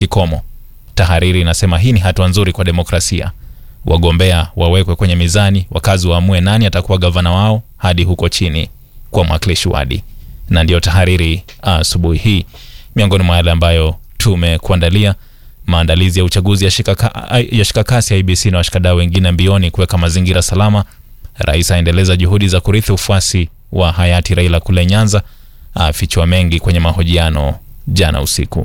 kikomo. Tahariri inasema hii ni hatua nzuri kwa demokrasia. Wagombea wawekwe kwenye mizani, wakazi waamue nani atakuwa gavana wao hadi huko chini kwa mwakilishi wadi. Na ndiyo tahariri asubuhi hii. Miongoni mwa yale ambayo tumekuandalia, maandalizi ya uchaguzi ya shika, ya shika kasi ya IBC na washikadau wengine mbioni kuweka mazingira salama. Rais aendeleza juhudi za kurithi ufuasi wa hayati Raila kule Nyanza, afichua mengi kwenye mahojiano jana usiku.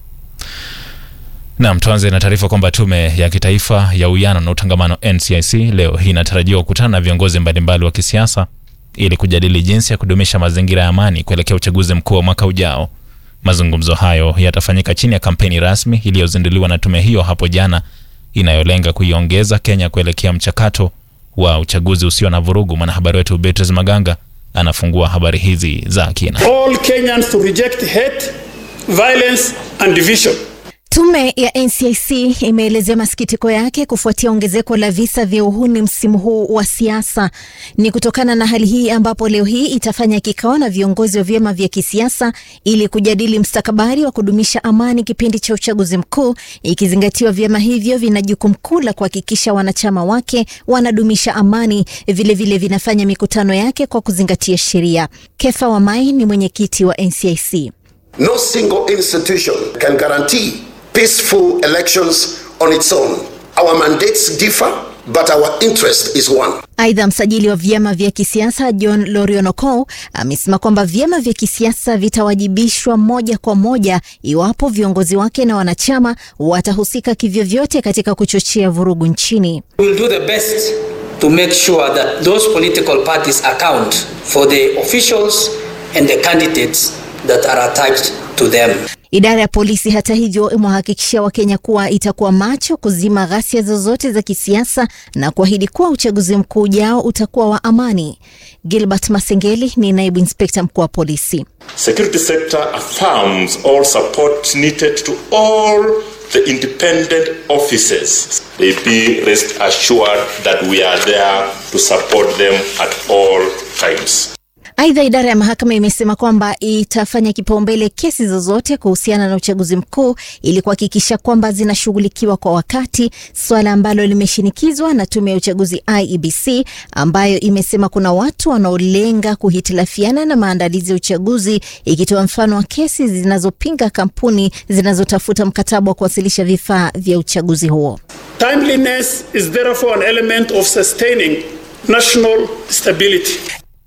Naam, tuanze na taarifa kwamba tume ya kitaifa ya uwiano na utangamano NCIC leo hii inatarajiwa kukutana na viongozi mbalimbali wa kisiasa ili kujadili jinsi ya kudumisha mazingira ya amani kuelekea uchaguzi mkuu wa mwaka ujao. Mazungumzo hayo yatafanyika chini ya kampeni rasmi iliyozinduliwa na tume hiyo hapo jana, inayolenga kuiongeza Kenya kuelekea mchakato wa uchaguzi usio na vurugu. Mwanahabari wetu Beatrice Maganga anafungua habari hizi za kina. All Kenyans to reject hate, violence and division. Tume ya NCIC imeelezea masikitiko yake kufuatia ongezeko la visa vya uhuni msimu huu wa siasa. Ni kutokana na hali hii ambapo leo hii itafanya kikao na viongozi wa vyama vya kisiasa ili kujadili mstakabali wa kudumisha amani kipindi cha uchaguzi mkuu, ikizingatiwa vyama hivyo vina jukumu kuu la kuhakikisha wanachama wake wanadumisha amani, vilevile vile vinafanya mikutano yake kwa kuzingatia sheria. Kefa Wamai ni mwenyekiti wa NCIC. No single institution can guarantee peaceful elections on its own. Our mandates differ, but our interest is one. Aidha, msajili wa vyama vya kisiasa John Lorionokou amesema kwamba vyama vya kisiasa vitawajibishwa moja kwa moja iwapo viongozi wake na wanachama watahusika kivyovyote katika kuchochea vurugu nchini. We will do the best to make sure that those political parties account for the officials and the candidates that are attached to them. Idara ya polisi hata hivyo imewahakikishia Wakenya kuwa itakuwa macho kuzima ghasia zozote za kisiasa na kuahidi kuwa uchaguzi mkuu ujao utakuwa wa amani. Gilbert Masengeli ni naibu inspekta mkuu wa polisi. Security sector affirms all support needed to all the independent offices. They be rest assured that we are there to support them at all times. Aidha, idara ya mahakama imesema kwamba itafanya kipaumbele kesi zozote kuhusiana na uchaguzi mkuu ili kuhakikisha kwamba zinashughulikiwa kwa wakati, swala ambalo limeshinikizwa na tume ya uchaguzi IEBC, ambayo imesema kuna watu wanaolenga kuhitilafiana na maandalizi ya uchaguzi, ikitoa mfano wa kesi zinazopinga kampuni zinazotafuta mkataba wa kuwasilisha vifaa vya uchaguzi huo. Timeliness is therefore an element of sustaining national stability.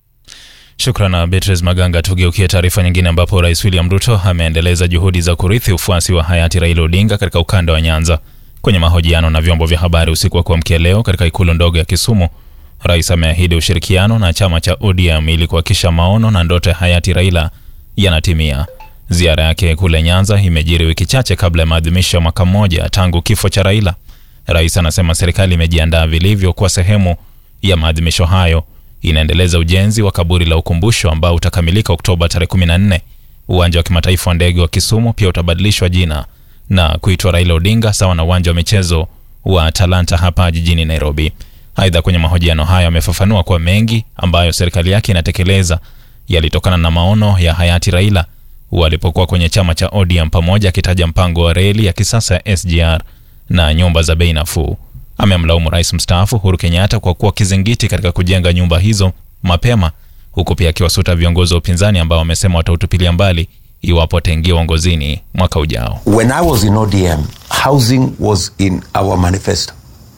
Shukran Beatrice Maganga. Tugeukie taarifa nyingine, ambapo Rais William Ruto ameendeleza juhudi za kurithi ufuasi wa hayati Raila Odinga katika ukanda wa Nyanza. Kwenye mahojiano na vyombo vya habari usiku wa kuamkia leo katika ikulu ndogo ya Kisumu, rais ameahidi ushirikiano na chama cha ODM ili kuhakikisha maono na ndoto ya hayati Raila yanatimia. Ziara yake kule Nyanza imejiri wiki chache kabla ya maadhimisho ya mwaka mmoja tangu kifo cha Raila. Rais anasema serikali imejiandaa vilivyo kwa sehemu ya maadhimisho hayo inaendeleza ujenzi wa kaburi la ukumbusho ambao utakamilika Oktoba tarehe 14. Uwanja wa kimataifa wa ndege wa Kisumu pia utabadilishwa jina na kuitwa Raila Odinga sawa na uwanja wa michezo wa Talanta hapa jijini Nairobi. Aidha, kwenye mahojiano hayo amefafanua kuwa mengi ambayo serikali yake inatekeleza yalitokana na maono ya hayati Raila walipokuwa kwenye chama cha ODM, pamoja akitaja mpango wa reli ya kisasa ya SGR na nyumba za bei nafuu. Amemlaumu rais mstaafu Uhuru Kenyatta kwa kuwa kizingiti katika kujenga nyumba hizo mapema, huku pia akiwasuta viongozi wa upinzani ambao wamesema watautupilia mbali iwapo wataingia uongozini mwaka ujao. When I was in ODM, housing was in our manifesto.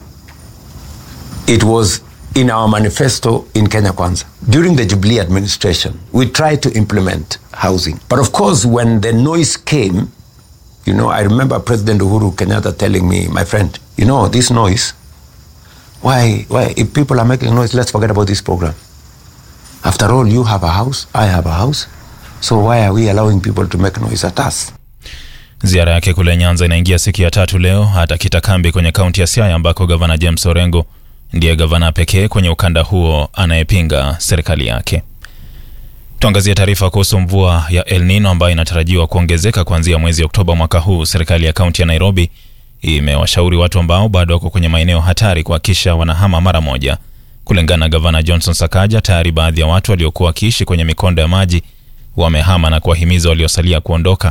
It was in our manifesto in Kenya Kwanza. During the Jubilee administration, we tried to implement housing. But of course, when the noise came, you know, I remember President Uhuru Kenyatta telling me, my friend, you know, this noise, why, why, if people are making noise, let's forget about this program. After all, you have a house, I have a house. So why are we allowing people to make noise at us? Ziara yake kule Nyanza inaingia siku ya tatu leo. Atakita kambi kwenye kaunti ya Siaya ambako gavana James Orengo ndiye gavana pekee kwenye ukanda huo anayepinga serikali yake. Tuangazie taarifa kuhusu mvua ya El Nino ambayo inatarajiwa kuongezeka kuanzia mwezi Oktoba mwaka huu. Serikali ya kaunti ya Nairobi imewashauri watu ambao bado wako kwenye maeneo hatari kuhakikisha wanahama mara moja. Kulingana na gavana Johnson Sakaja, tayari baadhi ya watu waliokuwa wakiishi kwenye mikondo ya maji wamehama na kuwahimiza waliosalia kuondoka.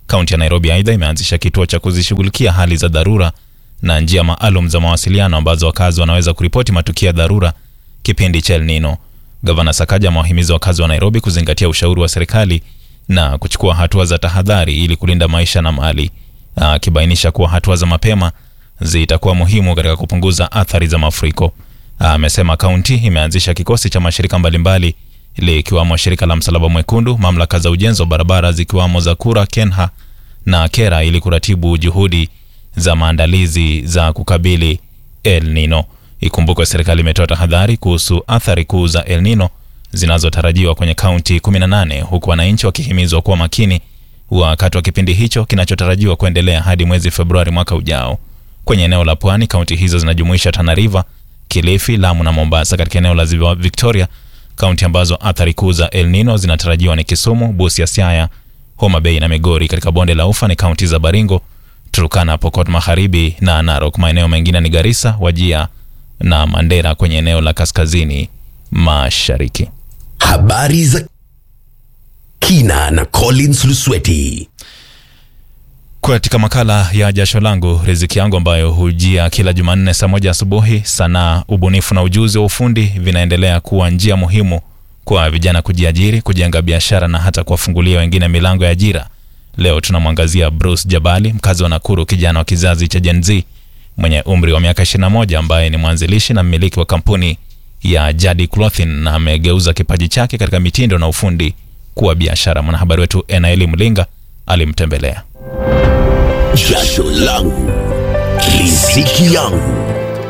Kaunti ya Nairobi aidha imeanzisha kituo cha kuzishughulikia hali za dharura na njia maalum za mawasiliano ambazo wakazi wanaweza kuripoti matukio ya dharura kipindi cha El Nino. Gavana Sakaja amewahimiza wakazi wa Nairobi kuzingatia ushauri wa serikali na kuchukua hatua za tahadhari ili kulinda maisha na mali, akibainisha kuwa hatua za mapema zitakuwa muhimu katika kupunguza athari za mafuriko. Amesema kaunti imeanzisha kikosi cha mashirika mbalimbali likiwamo shirika la Msalaba Mwekundu, mamlaka za ujenzi wa barabara zikiwamo za Kura, Kenha na Kera ili kuratibu juhudi za maandalizi za kukabili El Nino. Ikumbukwe serikali imetoa tahadhari kuhusu athari kuu za El Nino zinazotarajiwa kwenye kaunti 18 huku wananchi wakihimizwa kuwa makini wakati wa kipindi hicho kinachotarajiwa kuendelea hadi mwezi Februari mwaka ujao. Kwenye eneo la pwani, kaunti hizo zinajumuisha Tana River, Kilifi, Lamu na Mombasa. Katika eneo la ziwa Victoria, kaunti ambazo athari kuu za El Nino zinatarajiwa ni Kisumu, Busia, Siaya, Homa Bay na Migori. Katika bonde la Ufa ni kaunti za Baringo, Turkana, Pokot Magharibi na Narok. Maeneo mengine ni Garissa, Wajia na Mandera kwenye eneo la kaskazini mashariki. Habari za kina na Collins Lusweti. Katika makala ya jasho langu riziki yangu ambayo hujia kila Jumanne saa moja asubuhi, sanaa, ubunifu na ujuzi wa ufundi vinaendelea kuwa njia muhimu kwa vijana kujiajiri, kujenga biashara na hata kuwafungulia wengine milango ya ajira. Leo tunamwangazia Bruce Jabali, mkazi wa Nakuru, kijana wa kizazi cha Gen Z mwenye umri wa miaka 21 ambaye ni mwanzilishi na mmiliki wa kampuni ya Jadi Clothing na amegeuza kipaji chake katika mitindo na ufundi kuwa biashara. Mwanahabari wetu Enaeli Mlinga alimtembelea. Jasho langu riziki yangu.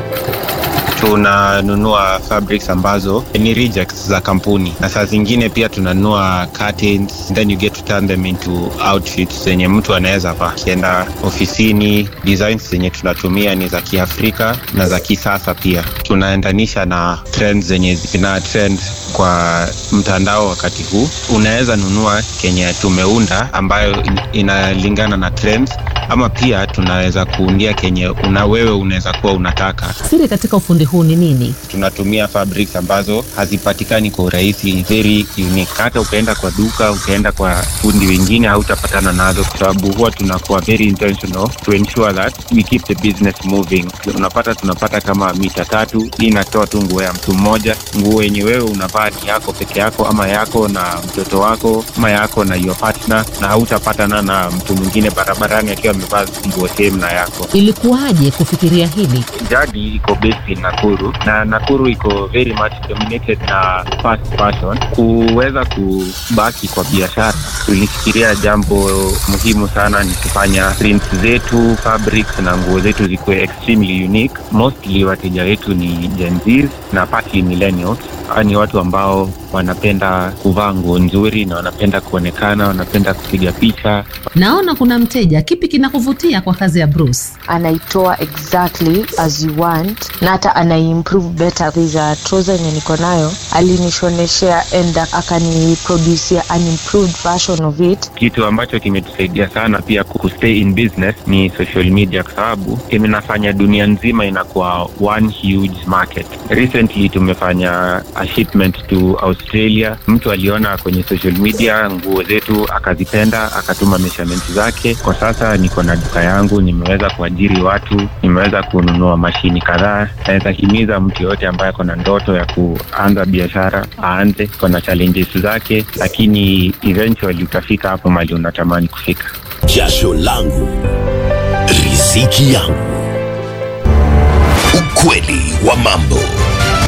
tunanunua fabrics ambazo ni rejects za kampuni na saa zingine pia tunanunua curtains then you get to turn them into outfits zenye mtu anaweza vaa akienda ofisini designs zenye tunatumia ni za kiafrika na za kisasa pia tunaendanisha na trends zenye zina trend kwa mtandao wakati huu unaweza nunua kenye tumeunda ambayo in- inalingana na trends ama pia tunaweza kuundia kenye una wewe unaweza kuwa unataka Siri katika ufundi huu ni nini? tunatumia fabrics ambazo hazipatikani kwa urahisi very unique hata ukaenda kwa duka ukaenda kwa fundi wengine hautapatana nazo kwa sababu huwa tunakuwa very intentional to ensure that we keep the business moving unapata tunapata kama mita tatu hii inatoa tu nguo ya mtu mmoja nguo yenye wewe unavaa ni yako peke yako ama yako na mtoto wako ama yako na your partner na hautapatana na mtu mwingine barabarani akiwa amevaa nguo same na yako Ilikuwaje kufikiria hili? jadi iko based in Nakuru na Nakuru iko very much dominated na fast fashion. Kuweza kubaki kwa biashara, tulifikiria jambo muhimu sana ni kufanya prints zetu, fabrics na nguo zetu zikuwe extremely unique. Mostly wateja wetu ni Gen Zs na partly millennials. Hawa ni watu ambao wanapenda kuvaa nguo nzuri na wanapenda kuonekana, wanapenda kupiga picha, Naona kuna mteja. Kipi kinakuvutia kwa kazi ya Bruce? anaitoa exactly as you want na hata anaimprove better There's a trouser yenye niko nayo alinishoneshea and akaniproducia an improved version of it kitu ambacho kimetusaidia sana pia kustay in business ni social media kwa sababu inafanya dunia nzima inakuwa one huge market recently tumefanya a shipment to australia mtu aliona kwenye social media nguo zetu akazipenda akatuma measurement zake kwa sasa niko na duka yangu nimeweza kuajiri watu nimeweza kununua mashini kadhaa naweza himiza mtu yoyote ambaye ako na ndoto ya kuanza biashara aanze kona challenges zake lakini eventually utafika hapo mali unatamani kufika Jasho langu riziki yangu. Ukweli wa mambo